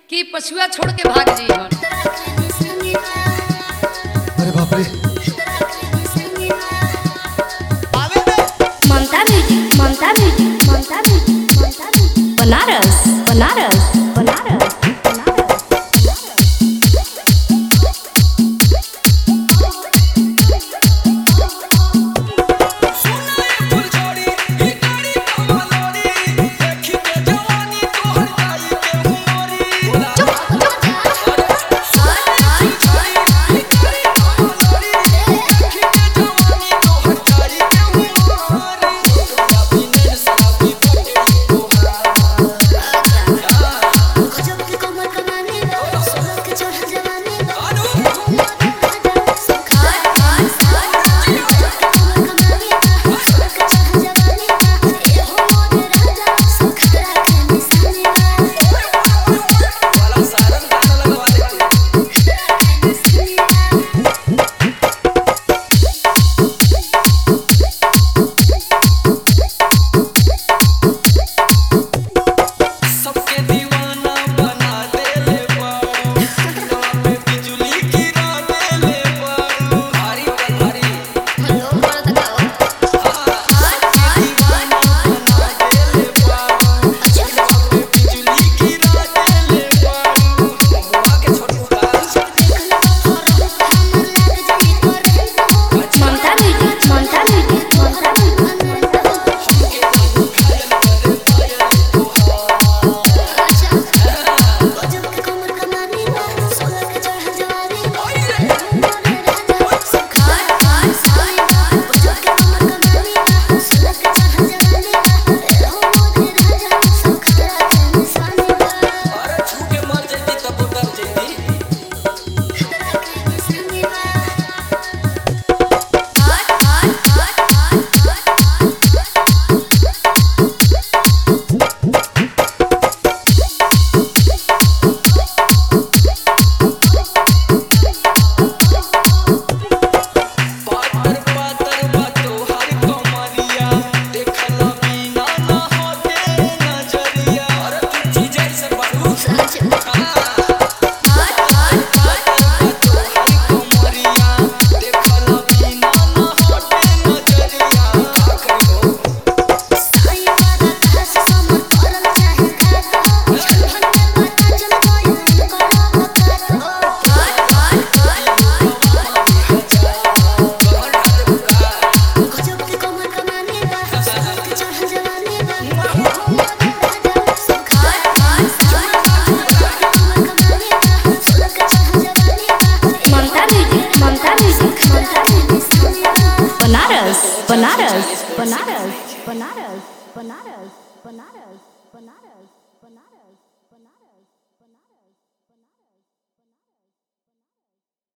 कि पछुआ छोड़ के भाग जी अरे बाप रे Mamta music Mamta music Mamta music Mamta music Banaras Banaras Banaras Banaras सबके दीवाना बना देले बारू पे बिजली गिरा देले बारू भारी भारी दीवाना बना देले बारू पे बिजली गिरा देले बारू बुआ के छोटू का Mamta music Mamta music Mamta music अरे छू के मर जैती तब उतर जैती पातर पातर बातो हर कमरिया देखला बिना ना होते नजरिया अरे तू चीज ऐसे बड़ू कमरिया देखला बिना ना होते नजरिया आखरी हो Mamta music Mamta music Mamta music Banaras Banaras Banaras Banaras Banaras Banaras Banaras Banaras Banaras